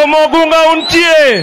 Mogunga untie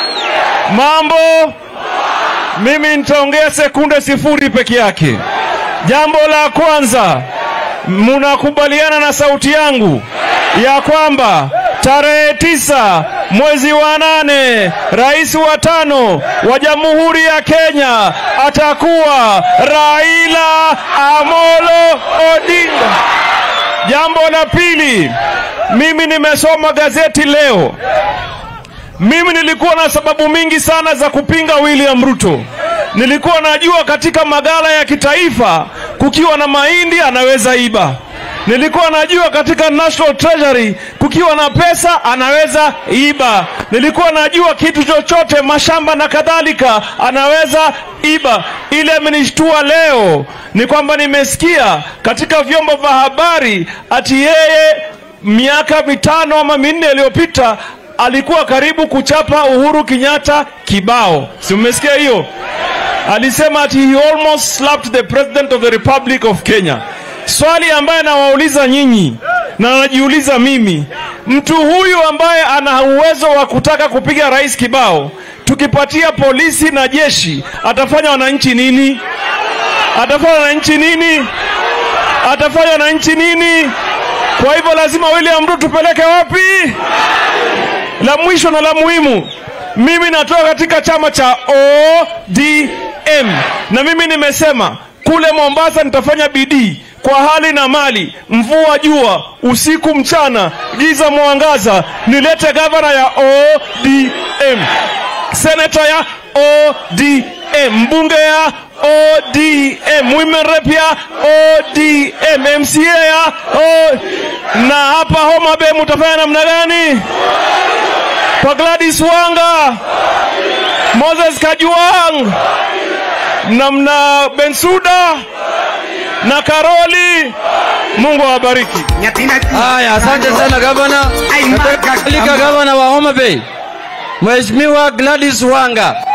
mambo. Mimi nitaongea sekunde sifuri peke yake. Jambo la kwanza, mnakubaliana na sauti yangu ya kwamba tarehe tisa mwezi wa nane rais wa tano wa Jamhuri ya Kenya atakuwa Raila Amolo Odinga. Jambo la pili, mimi nimesoma gazeti leo. Mimi nilikuwa na sababu mingi sana za kupinga William Ruto. Nilikuwa najua katika magala ya kitaifa kukiwa na mahindi anaweza iba. Nilikuwa najua katika National Treasury kukiwa na pesa anaweza iba. Nilikuwa najua kitu chochote, mashamba na kadhalika, anaweza iba. Ile amenishtua leo ni kwamba nimesikia katika vyombo vya habari ati yeye miaka mitano ama minne iliyopita alikuwa karibu kuchapa Uhuru Kenyatta kibao. Si mmesikia hiyo? Alisema ati he almost slapped the president of the Republic of Kenya. Swali ambaye nawauliza nyinyi na najiuliza mimi, mtu huyu ambaye ana uwezo wa kutaka kupiga rais kibao, tukipatia polisi na jeshi, atafanya wananchi nini? Atafanya wananchi nini? Atafanya wananchi nini? Kwa hivyo lazima William Ruto tupeleke wapi? La mwisho na la muhimu, mimi natoka katika chama cha ODM na mimi nimesema kule Mombasa nitafanya bidii kwa hali na mali, mvua jua, usiku mchana, giza mwangaza, nilete gavana ya ODM, seneta ya ODM, mbunge ya ODM, women rep ya ODM, MCA ya O... na hapa Homa Bay mutafanya namna gani? Kwa Gladys Wanga, Moses Kajwang na mna Bensuda na Karoli. Mungu awabariki. Haya, asante sana gavana. Nataka gavana wa Homa Bay Mheshimiwa Gladys Wanga.